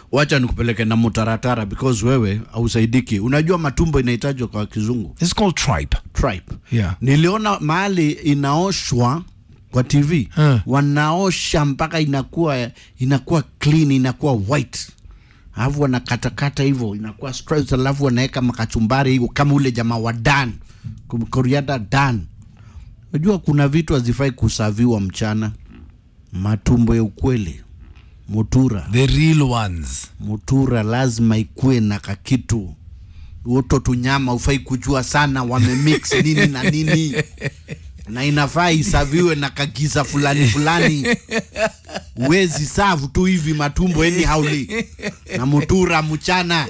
wacha nikupeleke na mutaratara because wewe hausaidiki unajua matumbo inahitajwa kwa kizungu It's called tripe. tripe Yeah. niliona mahali inaoshwa kwa tv Huh. wanaosha mpaka inakuwa inakuwa clean inakuwa white alafu wanakatakata hivyo inakuwa straight alafu wanaweka makachumbari hivyo kama ule jamaa wa dan koriada dan unajua kuna vitu hazifai kusaviwa mchana matumbo ya ukweli mutura The real ones. mutura lazima ikuwe na kakitu uto tunyama ufai kujua sana wamemix nini na nini na inafaa isaviwe na kagiza fulani fulani wezi savu tu hivi matumbo eni hauli na mutura mchana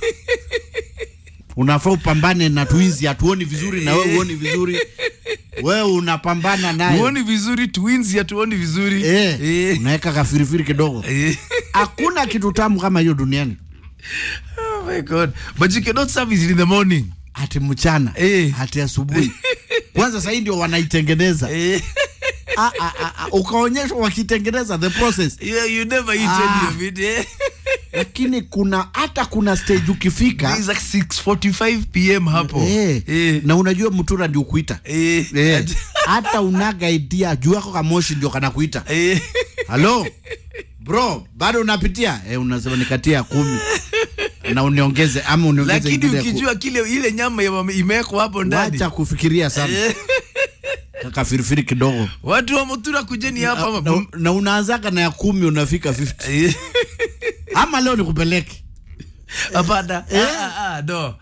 unafaa upambane na twizi hatuoni vizuri na wewe uoni vizuri wewe unapambana naye Tuoni vizuri twins ya tuoni vizuri. eh, Eh. unaweka kafirifiri kidogo Eh. hakuna kitu tamu kama hiyo duniani Oh my god. But you cannot serve it in the morning. hati mchana Eh. hati asubuhi kwanza sahii ndio wanaitengeneza Eh. Ah, ah, ah, ah, ukaonyeshwa wakitengeneza the process Yeah, you never eat Ah. any of it. Eh? lakini kuna hata kuna stage ukifika It's like 6:45 p.m. hapo. eh, Eh. na unajua mtura ndio kuita Eh. eh, hata unaga idea juu yako kamoshi ndio kanakuita Eh. halo bro bado unapitia eh, unasema nikatia ya kumi na uniongeze ama uniongeze Lakini ingine ya ku- ukijua kile ile nyama ya- imewekwa hapo ndani. wacha kufikiria sana Eh. kafirifiri kidogo Watu wa Mutura kujeni hapa na, hapa. na unaanzaga na ya kumi unafika 50 Eh. ama leo nikupeleke Hapana. Ah, ah, ah, no.